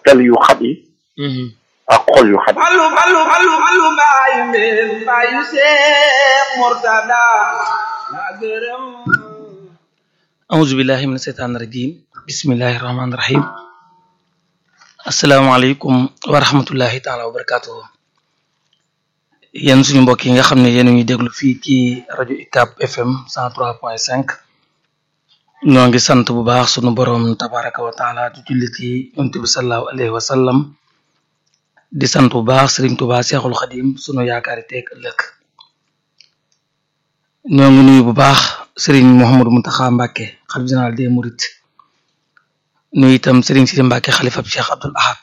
dal yu xat yi ak xol yu xat yi Fallu fallu fallu fallu mbaayu mbeen mbaayu Seex Murtada la gërëm auzu billahi min seytaani rajim bismillahi rahmaani rahim asalaamaaleykum wa rahmatullahi taala wa barakatuhu yéen suñu mbokk yi nga xam ne yéen a ngi déglu fii ci rajo UCAB FM 103.5 ñoo ngi sant bu baax sunu borom tabaraka wa taala di julli ci yonent bi sallallahu alayhi wa sallam di sant bu baax Serigne Touba Seexul Xadim sunu yaakaari teeg ëllëg ñoo ngi nuyu bu baax Serigne Mouhamadou Mountakha Mbacké xalif général des Mourides nuyu itam Serigne Sidi Mbacké xalifa bi Cheikh Abdoul Ahad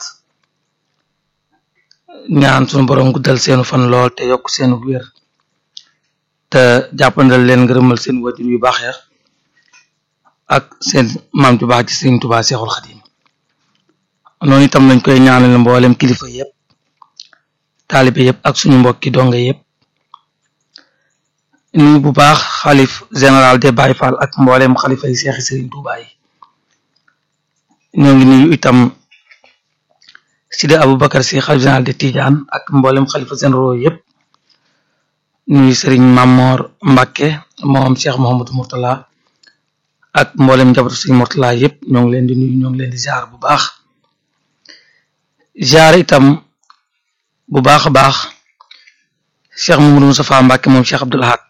ñaan sunu borom guddal seenu fan lool te yokk seenu wér te jàppandal leen ngërëmal seen wajur yu baax ya ak seen maam ju baax ci Serigne Touba Seexul Xadim noonu itam lañ koy ñaanal mboolem kilifa yépp taalibe yépp ak suñu mbokki donga yépp nuyu bu baax xalif général de Baye Fall ak mboolem xalifa yi seexi Serigne Touba yi ñoo ngi nuyu itam Sidi Aboubacar si xalif général de Tidiane ak mboolem xalifa généraux yépp nuyu Serigne Mamor Mbacké moom Cheikh Mouhamadou Mourtala ak mboolem njabootu Serigne Mourtala yépp ñoo ngi leen di nuyu ñoo ngi leen di ziar bu baax ziar itam bu baax a baax Cheikh Mamadou Moustapha Mbacké moom Cheikh Abdoul Ahad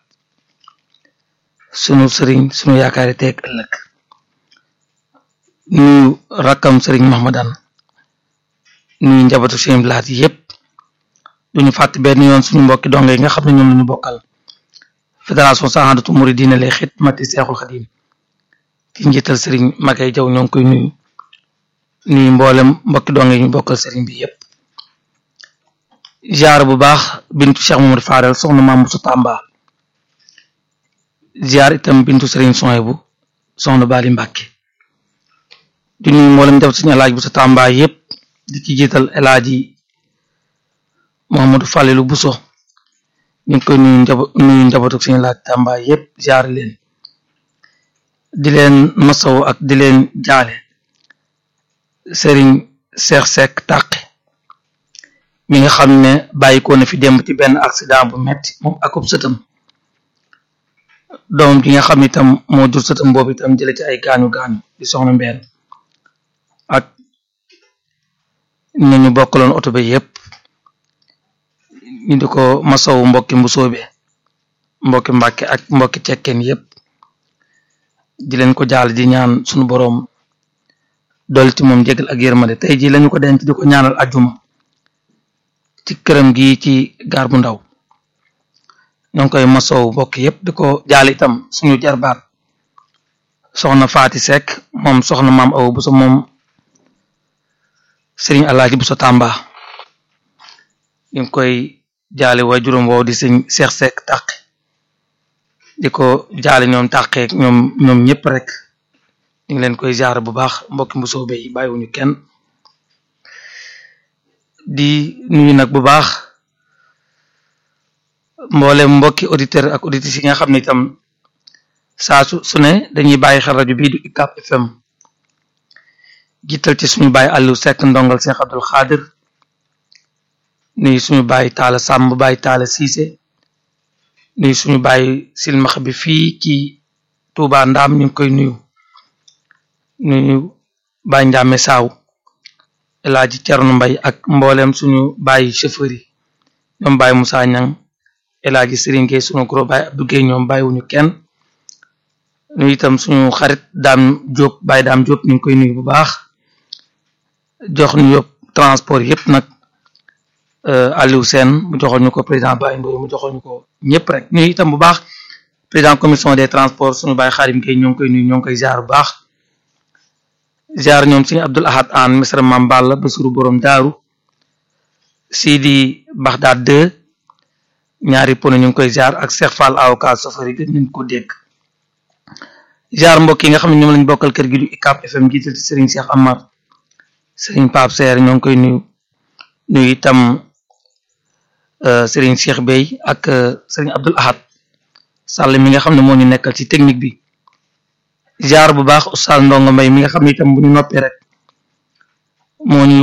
sunu sëriñ sunu yaakaari teeg ëllëg nuyu rakkam sëriñ Mahmadan nuyu njabootu sëriñ Blaat yépp duñu fàtte benn yoon suñu mbokki donge yi nga xam ne ñoom lañu bokkal fédération Sahadatu Mouridina lay xidmati Seexul Xadim ci njiital sëriñ Makay Jaw ñoo ngi koy nuyu nuyu mboolem mbokki donge yi ñu bokkal sëriñ bi yépp ziar bu baax bintu Cheikh Mamadou Fadel soxna Maam Musa Tamba ziar itam bintu Serigne Soyebu soxna Bali Mbàkke di nuyu mboolem def suñu alaaj bu sa Tamba yépp di ci jiital elaaji Mouhamadou Falilu Buso ñu ngi koy nuyu njabo nuyu njabootu suñu laaj Tamba yépp ziar leen di leen masaw ak di leen jaale Serigne Cheikh Seck Tàqe mi nga xam ne bàyyikoo na fi démb ci benn accident bu metti moom akub sëtam doomam ji nga xam ne itam moo jur sëtam boobu itam jële ci ay gaañu gaañu di soxna mbeen ak ñu ñu bokkaloon oto bi yépp ñu di ko masawu mbokki mbusoobe mbokki mbàkke ak mbokki cekkeen yépp di leen ko jaal di ñaan sunu boroom dolli ci moom jégal ak yërmande tey ji lañu ko denc di ko ñaanal ajjuma ci këram gi ci gaar bu ndaw ñoo ngi koy masow mbokk yépp di ko jaal itam suñu jarbaat soxna Faati Seck moom soxna maam aw bu sa moom sëriñ Alaaji bu sa Tàmba ñu ngi koy jaale waa juróom woow di sëñ Seex Seck tàq di ko jaale ñoom tàqee ñoom ñoom ñëpp rek ñu ngi leen koy jaar bu baax mbokki mbusoo bay bàyyiwuñu kenn di nuyu nag bu baax mboolem mbokki auditeur ak auditrices yi nga xam ne itam saa su su ne dañuy bàyyi xel rajo bii di UCAB FM jiital ci suñu bàyyi Aliou Seck ndongal Cheikh Abdoul Khadir nuyu suñu bàyyi Taala Samb bàyyi Taala Cissé nuyu suñu bàyyi silmaxa bi fii ci Touba Ndaam ñu ngi koy nuyu nuyu bàyyi Ndiame Saaw El Hadji Thierno Mbaye ak mboolem suñu bàyyi chauffeur yi ñoom bàyyi Moussa Niang El Hadji Serigne Gueye suñu gros bàyyi Abdou Gueye ñoom bàyyiwuñu kenn ñu itam suñu xarit daam Diop bàyyi daam Diop ñu ngi koy nuyu bu baax jox ñu yóbbu transport yëpp nag Aliou Sène mu joxoon ñu ko président Baye Ndoye mu joxoon ñu ko ñëpp rek ñu itam bu baax président commission des transports suñu bàyyi Xarim Gueye ñoo ngi koy nuyu ñoo ngi koy ziar bu baax ziar ñoom suñu Abdoul Ahad an misra Mam Balla Basuru borom daaru Sidi Baghdad 2 ñaari pono ñu ngi koy ziar ak Cheikh Fall avocat safari gën nañ ko dégg ziar mbokk yi nga xam ne ñoom lañ bokkal kër gi du UCAB FM jiital ci Serigne Cheikh Amar Serigne Pape Seer ñoo ngi koy nuyu nuyu itam Serigne Cheikh Bey ak Serigne Abdoul Ahad Sall mi nga xam ne moo ñu nekkal ci technique bi ziar bu baax Oustaz Ndongo Mbay mi nga xam ne itam bu ñu noppee rek moo ñu